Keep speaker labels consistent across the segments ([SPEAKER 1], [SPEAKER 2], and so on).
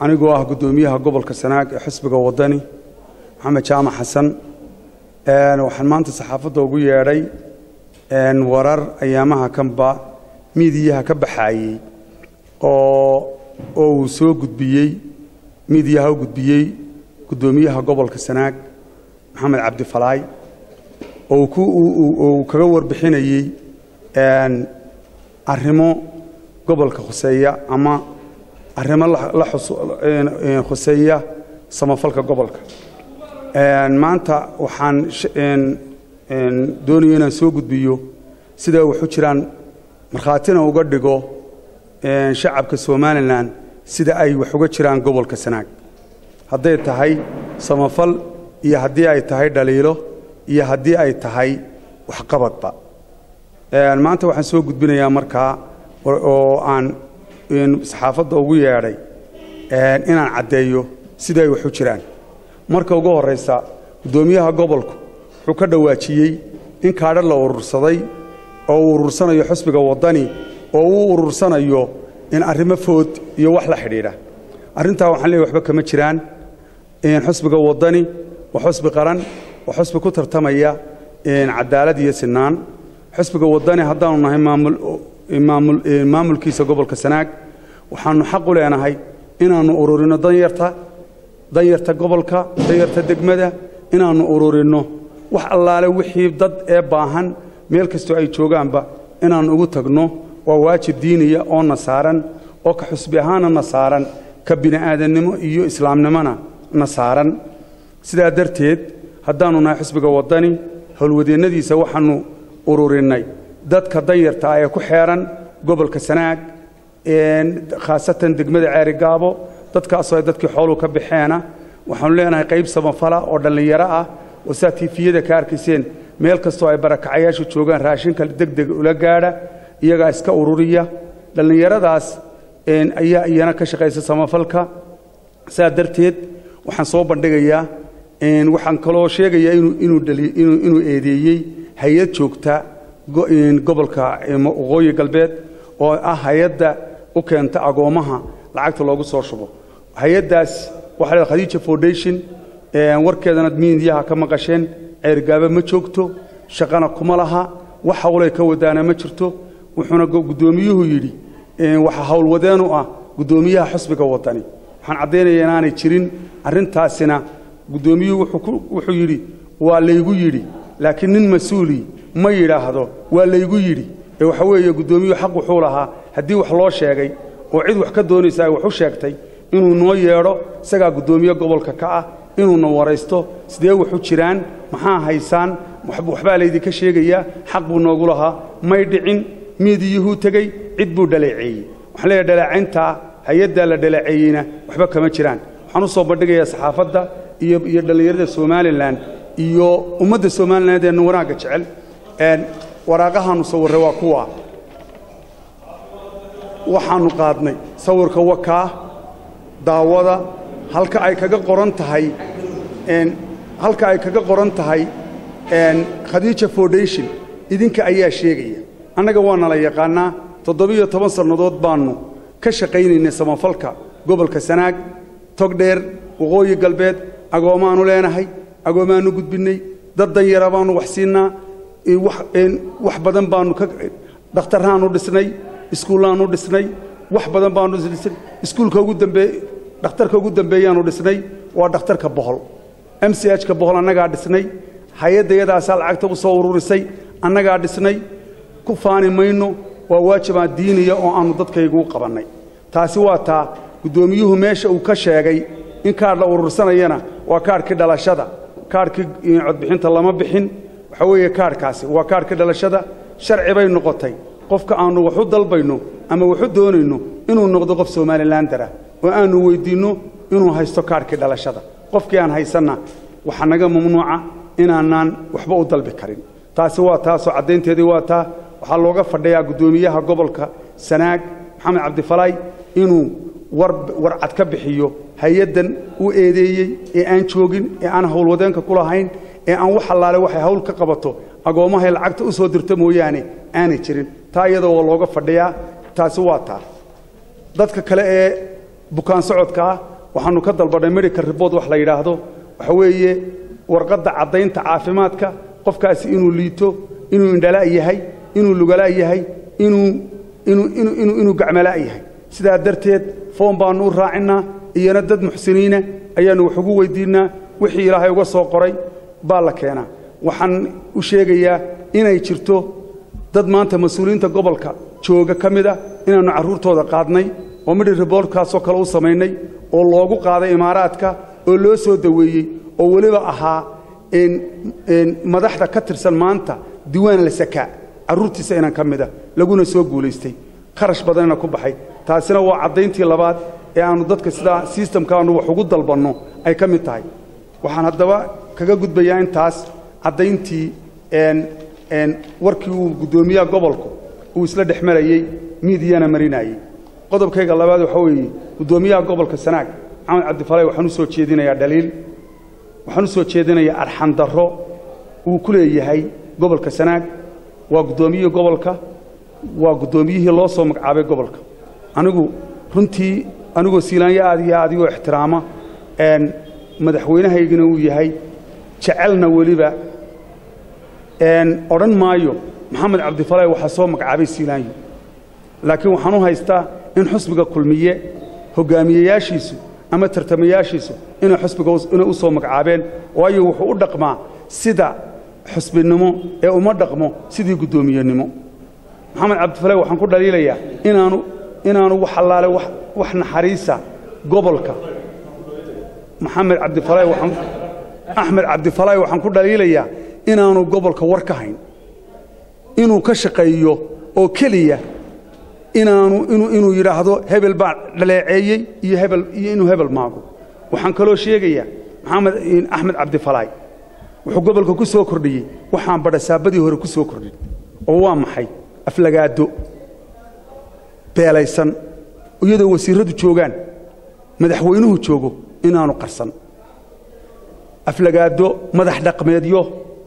[SPEAKER 1] anigoo ah guddoomiyaha gobolka sanaag ee xisbiga waddani maxamed jaamac xasan waxaan maanta saxaafadda ugu yeedhay warar ayaamaha kanba miidiyaha ka baxaayey oo oo uu soo gudbiyey miidiyaha u gudbiyey guddoomiyaha gobolka sanaag maxamed cabdifalaay oo uu kaga warbixinayey arrimo gobolka khuseeya ama arrimo la khuseeya samafalka gobolka maanta waxaan doonaya inaan soo gudbiyo sidaa waxu jiraan markhaatina uga dhigo shacabka somalilan sida ay wax uga jiraan gobolka sanaag hadday tahay samafal iyo haddii ay tahay dhaliilo iyo haddii ay tahay waxqabadba maanta waxaan soo gudbinayaa markaa oo aan saxaafadda ugu yeedhay inaan caddeeyo sida ay wax u jiraan marka ugu horraysa guddoomiyaha gobolku wuxuu ka dhawaajiyey in kaadha la urursaday oo uu urursanayo xusbiga waddani oo uu urursanayo in arrimo food iyo wax la xidhiidha arrintaa waxaan leeyahy waxba kama jiraan xusbiga waddani waa xusbi qaran waa xusbi ku tartamaya cadaalad iyo sinaan xusbiga waddani haddaanu nahay maamulkiisa gobolka sanaag waxaannu xaq u leenahay inaannu ururino danyarta danyarta gobolka danyarta degmada inaannu ururinno wax allaale wixii dad ee baahan meel kastoo ay joogaanba inaannu ugu tagno waa waajib diiniya oo na saaran oo ka xusbi ahaana na saaran ka bini'aadannimo iyo islaamnimona na saaran sidaa darteed haddaannu nahay xusbiga waddani howlwadeennadiisa waxaannu ururinnay dadka danyarta ah ee ku xeeran gobolka sanaag khaasatan degmada ceerigaabo dadkaasoo ay dadkii xooluu ka baxeena waxaannu leenahay qayb samafala oo dhallinyaro ah oo saa tiifiyada ka arkayseen meel kastoo ay barakacayaashu joogaan raashinka degdeg ula gaadha iyagaa iska ururiya dhallinyaradaas ayaa iyana ka shaqaysa samafalka saa darteed waxaan soo bandhigayaa waxaan kaloo sheegayaa inuu eedeeyey hay-ad joogta gobolka waqooyi galbeed oo ah hay-adda u keenta agoommaha lacagta loogu soo shubo hay-addaas waxa la khadiija foundation warkeedana miidiyaha ka maqasheen ceergaaba ma joogto shaqana kuma laha wax hawlay ka wadaana ma jirto wuxuuna guddoomiyuhu yidhi waxa howlwadeenu ah guddoomiyaha xusbiga waddani waxaan caddaynaya inaanay jirin arrintaasina guddoomiyuhu wuxuu yidhi waa laygu yidhi laakiin nin mas-uuli ma yidhaahdo waa laygu yidhi ee waxa weeye guddoomiyuhu xaq wuxuu lahaa haddii wax loo sheegay oo cid wax ka doonaysa ay wax u sheegtay inuu noo yeedho isagaa guddoomiye gobolka ka ah inuuna waraysto sidee waxu jiraan maxaa haysaan waxbaa laydinka sheegayaa xaq buu noogu lahaa may dhicin miidiyuhuu tegey cid buu dhaleeceeyey waxaan leeyahay dhaleecayntaa hay-addaa la dhaleeceeyeyna waxba kama jiraan waxaan u soo bandhigayaa saxaafadda iyo iyo dhallinyarada somalilan iyo ummadda somaliland ee wanaagga jecel waraaqahaannu sawirray waa kuwa waxaannu qaadnay sawirka wakaa daawada halka ay kaga qoran tahay halka ay kaga qoran tahay khadiija foundation idinka ayaa sheegaya annaga waa nala yaqaannaa toddobiyo toban sannadood baannu ka shaqaynaynay samafalka gobolka sanaag togdheer waqooyi galbeed agoomaannu leenahay agoomaannu gudbinnay dad danyara baannu wax siinnaa wax badan baannu ka dhakhtarraannu dhisnay iskuullaannu dhisnay wax badan baannu dhisnay iskuulka ugu dambeey dhakhtarka ugu dambeeyaannu dhisnay waa dhakhtarka bohol m c h ka bohol annagaa dhisnay hay-adda yadaasaa lacagta u soo ururisay annagaa dhisnay ku faani mayno waa waajibaa diiniya oo aannu dadkayguu qabannay taasi waa taa guddoomiyuhu meesha uu ka sheegay in kaadh la urursanayana waa kaadhkii dhalashada kaadhkii codbixinta lama bixin waxa weeye kaadhkaasi waa kaadhkii dhalashada sharci bay noqotay qofka aannu waxu dalbayno ama waxu doonayno inuu noqdo qof somalilandara oo aannu weyddiinno inuu haysto kaadhkii dhalashada qofkii aan haysanna waxaa naga mamnuuca inaanaan waxba u dalbi karin taasi waa taasoo caddaynteedii waa taa waxaa looga fadhiyaa guddoomiyaha gobolka sanaag maxamed cabdifalaay inuu warcad ka bixiyo hay-addan u eedeeyey ee aan joogin ee aan howlwadeenka ku lahayn ee aan wax allaale waxay hawl ka qabato agoommahay lacagta u soo dirta mooyaane aanay jirin taa iyada waa looga fadhiyaa taasi waa taa dadka kale ee bukaan socodka ah waxaannu ka dalbannay medical report wax la yidhaahdo waxa weeye warqadda caddaynta caafimaadka qofkaasi inuu liito inuu indhala' yahay inuu lugala' yahay inuu inuu inuu inuu inuu gacmala' yahay sidaa darteed foom baannu u raacinnaa iyana dad muxsiniina ayaannu wax ugu weyddiinnaa wixii ilaahay uga soo qoray baa la keenaa waxaan u sheegayaa inay jirto dad maanta mas-uuliyiinta gobolka jooga ka mid a inaannu carruurtooda qaadnay oo midhi riboortkaasoo kale u samaynay oo loogu qaaday imaaraadka oo loo soo daweeyey oo weliba ahaa madaxda ka tirsan maanta diiwaan la sakaa carruurtiisa inaan ka mid a laguna soo guulaystay kharash badanna ku baxay taasina waa caddayntii labaad ee aannu dadka sidaa sistamka aannu wax ugu dalbanno ay ka mid tahay waxaan haddaba kaga gudbayaa intaas caddayntii warkii uu guddoomiyaha gobolku uu isla dhex marayey miidiyana marinayey qodobkayga labaad waxaa weeye guddoomiyaha gobolka sanaag maxamed cabdifalay waxaan u soo jeedinayaa dhaliil waxaan u soo jeedinayaa arxandarro uu ku leeyahay gobolka sanaag waa guddoomiyihii gobolka waa guddoomiyihii loo soo magacaabay gobolka anigu runtii anigoo siilaanyo aad iyo aad igoo ixtiraama madaxweynahaygina uu yahay jecelna weliba odhan maayo maxamed cabdifalay waxaa soo magacaabay siilaanyo laakiin waxaan u haystaa in xusbiga kulmiye hoggaamiyeyaashiisu ama tartamayaashiisu inay xusbiga inay u soo magacaabeen waayo wuxuu u dhaqmaa sida xusbinimo ee uma dhaqmo sidii guddoomiyenimo maxamed cabdifalay waxaan ku dhaliilayaa inaanu inaanu wax allaale wax naxariisa gobolka maxamed cabdifalay waxaan axmed cabdifalay waxaan ku dhaliilayaa inaanu gobolka war ka hayn inuu ka shaqeeyo oo keliya inaanu inuu inuu yidhaahdo hebel baa dhaleeceeyey iyo hebel iyo inuu hebel maago waxaan kaloo sheegayaa maxamed axmed cabdifalaay wuxuu gobolka ku soo kordhiyey waxaan badhasaabadii hore ku soo kordhin oo waa maxay aflagaado beelaysan iyadoo wasiirradu joogaan madaxweynuhu joogo inaanu qarsan aflagaado madax dhaqmeedyo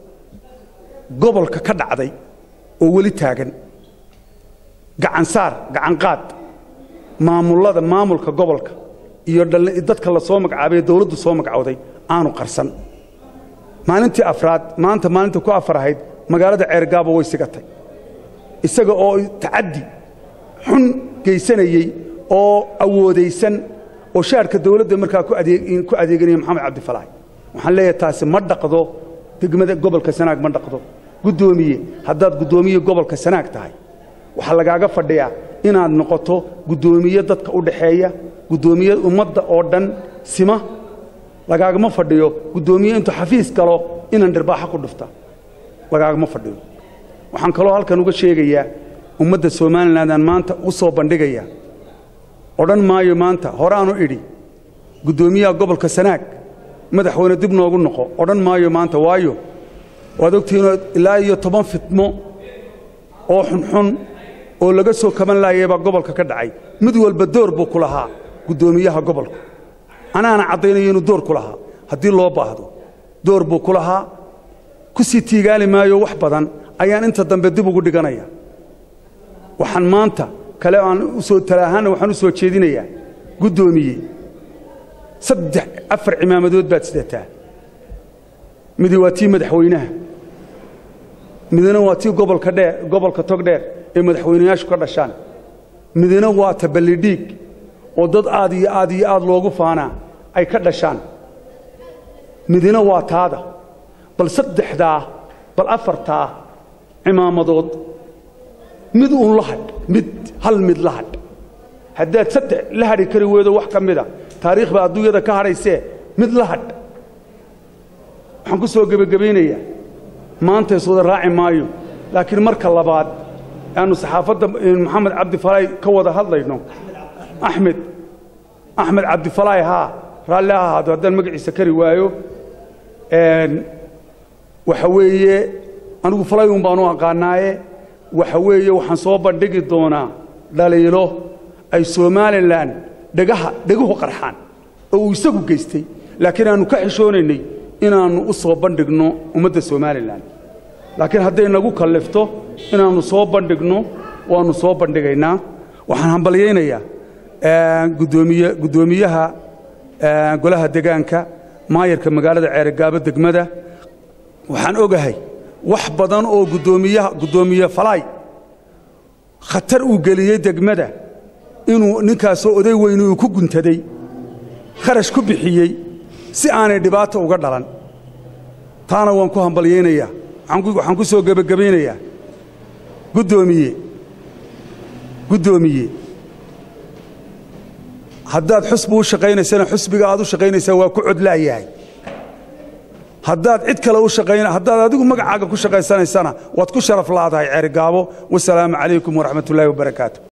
[SPEAKER 1] gobolka ka dhacday oo weli taagan gacansaar gacanqaad maamullada maamulka gobolka iyo dadka la soo magacaabay ee dawladdu soo magacowday aanu qarsan maalintii afraad maanta maalinta ku afar ahayd magaalada ceergaabo way sigatay isaga oo tacaddi xun geysanayey oo awoodaysan oo shaarka dawladda markaa ku adeeganaya maxamed cabdifalaahi waxaan leeyahay taasi ma dhaqdo degmada gobolka sanaag ma dhaqdo guddoomiye haddaad guddoomiye gobolka sanaag tahay waxaa lagaaga fadhiyaa inaad noqoto guddoomiye dadka u dhaxeeya guddoomiye ummadda oo dhan sima lagaagama fadhiyo guddoomiye intuu xafiis galo inaan dhirbaaxo ku dhufta lagaagama fadhiyo waxaan kaloo halkan uga sheegayaa ummadda somalilandaan maanta u soo bandhigaya odhan maayo maanta horaanu idhi guddoomiyaha gobolka sanaag madaxweyne dib noogu noqo odhan maayo maanta waayo waad ogtihiinoo ilaa iyo toban fitmo oo xunxun oo laga soo kaban laayay baa gobolka ka dhacay mid walba door buu ku lahaa guddoomiyaha gobolka anaana caddaynayo inuu door ku lahaa haddii loo baahdo door buu ku lahaa ku sii tiigaali maayo wax badan ayaan inta dambe dib ugu dhiganaya waxaan maanta kale aan usoo talaahaanna waxaan u soo jeedinayaa guddoomiye saddex afar cimaamadood baad sidataa midi waa tii madaxweynaha midna waa tii gobolka dheer gobolka togdheer ee madaxweynayaashu ka dhashaan midna waa ta ballidhiig oo dad aad iyo aad iyo aad loogu faanaa ay ka dhashaan midna waa taada bal saddexdaa bal afartaa cimaamadood mid uun la hadh mid hal mid la hadh haddaad saddex la hadhi kari weydo wax ka mida taariikh baa adduunyada ka hadhaysee mid la hadh waxaan ku soo gebagabaynayaa maanta iswada raaci maayo laakiin marka labaad aanu saxaafadda maxamed cabdifalaay ka wada hadlayno axmed axmed cabdifalaay haa raalli ha ahaado haddaan magaciisa kari waayo waxa weeye anigu falayun baanu aqaanaaye waxa weeye waxaan soo bandhigi doonaa dhaliilo ay somalilan dhegaha dheguhu qarxaan oo uu isagu geystay laakiin aannu ka xishoonaynay inaannu u soo bandhigno ummadda somalilan laakiin hadday nagu kallifto inaannu soo bandhigno waannu soo bandhigaynaa waxaan hambalyaynayaa gudoomiye guddoomiyaha golaha degaanka maayarka magaalada ceerigaabo degmada waxaan ogahay wax badan oo guddoomiyaha guddoomiye falaay khatar uu geliyey degmada inuu ninkaasoo oday weyni uu ku guntaday kharash ku bixiyey si aanay dhibaato uga dhalan taana waan ku hambalyaynayaa waxaan ku soo gebagabaynayaa guddoomiye guddoomiye haddaad xusbi u shaqaynaysana xusbiga aad u shaqaynaysaa waa ku codlaayahay haddaad cid kale u shaqayn haddaad adigu magacaaga ku shaqaysanaysana waad ku sharaf laadahay ceerigaabo wasalaamu calaykum waraxmat ullaahi wabarakaatu